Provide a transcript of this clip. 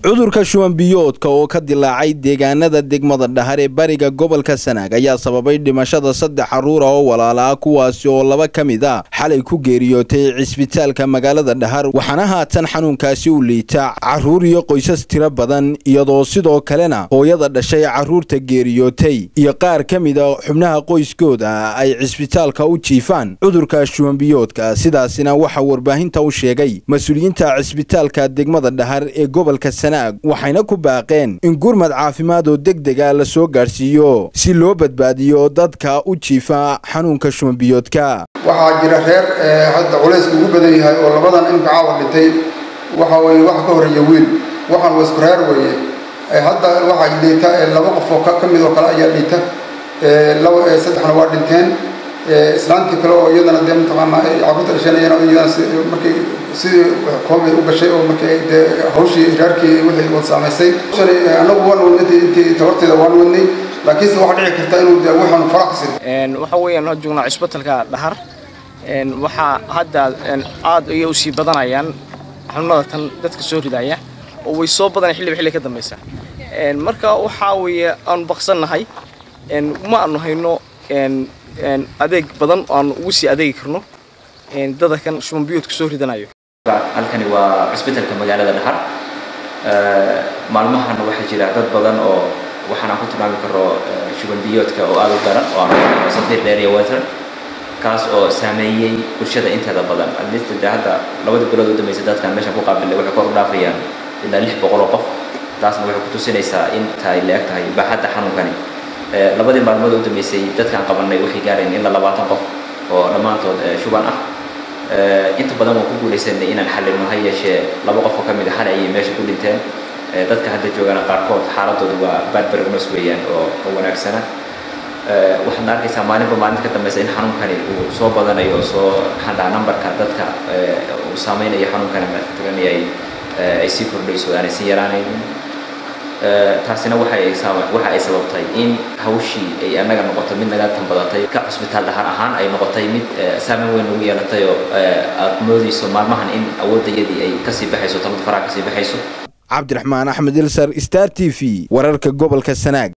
cudurka shuban biyoodka oo ka dilaacay deegaanada degmada dhahar ee bariga gobolka sanaag ayaa sababay dhimashada saddex carruura oo walaala ah kuwaasi oo laba ka mid a xalay ku geeriyootay cisbitaalka magaalada dhahar waxaana haatan xanuunkaasi u liita carruur iyo qoysas tiro badan iyadoo sidoo kalena hooyada dhashay carruurta geeriyootay iyo qaar ka mid a xubnaha qoyskooda ay cisbitaalka u jiifaan cudurka shuban biyoodka sidaasina waxaa warbaahinta u sheegay mas-uuliyiinta cisbitaalka degmada dhahar ee gobolka waxayna ku baaqeen in gurmad caafimaad oo degdega la soo gaadhsiiyo si loo badbaadiyo dadka u jiifa xanuunka shumanbiyoodka waxaa jira reer hadda culaysku ugu badan yahay oo labadan imka caawa dhintay waxa weye waxa ka horeeya wiil waxaan waa isku reer weeye hadda waxaa dhiita laba qof oo ka mid oo kale ayaa dhiita saddexna waa dhinteen islaantii kale oo iyadana dee mataqaanaa carruurta dhashanayeen iyadana markay sidii koomay u gashay oo markay dee hawshii raarkii wixii wad saamaysay shalay annagu waan wadnay intii tabarteeda waan wadnay laakiinse waxaa dhici karta inuu dee waxaanu farax ka sirin waxa weeyaan waxaan joognaa cisbitalka dhahar waxaa hadda aad ayay usii badanayaan xanuunada tan dadka soo ridaya oo way soo badanay xilliba xilli ka dambaysa marka waxaa weeye aanu baqsannahay ma aanu hayno adeeg badan oo aanu ugu sii adeegi karno dada kan shuban biyoodka soo ridanayo halkani waa cisbitalka magaalada dhahar maalmahan waxaa jira dad badan oo waxaan ku tilmaami karo shuban biyoodka oo aada u daran oo aan safiir dheer iyo water kaas oo saameeyey bulshada inteeda badan adlista de hadda labada bilood u dambaysa dadkan meeshan ku qaabilay waxay kor u dhaafayaan ilaa lix boqol oo qof taasna waxay kutusinaysaa in tahay la-eg tahay baaxadda xanuunkani labadii maalmood u dambeysay dadkaan qabanay waxay gaareen ilaa labaatan qof oo dhammaantood shuban ah inta badan waan ku guulaysanay inaan xallino ha yeeshee laba qof oo ka mid a xalay ayay meesha ku dhinteen dadka hadda joogana qaarkood xaaladoodu waa badbargnos weeyaan oo oo wanaagsana waxaadna arkaysaa maalinba maalinta ka dambeysa in xanuunkani uu soo badanayo oo soo maxaan dhahaa numberka dadka uu saameynayo xanuunkani mataqaanay ay ay sii kordhayso aanay sii yaraanaynin taasina waxa ay waxa ay sababtay in hawshii ay annaga noqoto mid naga tanbadatay ka cusbitaal dhahar ahaan ay noqotay mid saameyn weyn ugu yeelatay oo aad moodayso maalmahan in awooddayadii ay kasii baxayso talada faraha kasii baxayso cabdiraxmaan axmed ilsar star t v wararka gobolka sanaag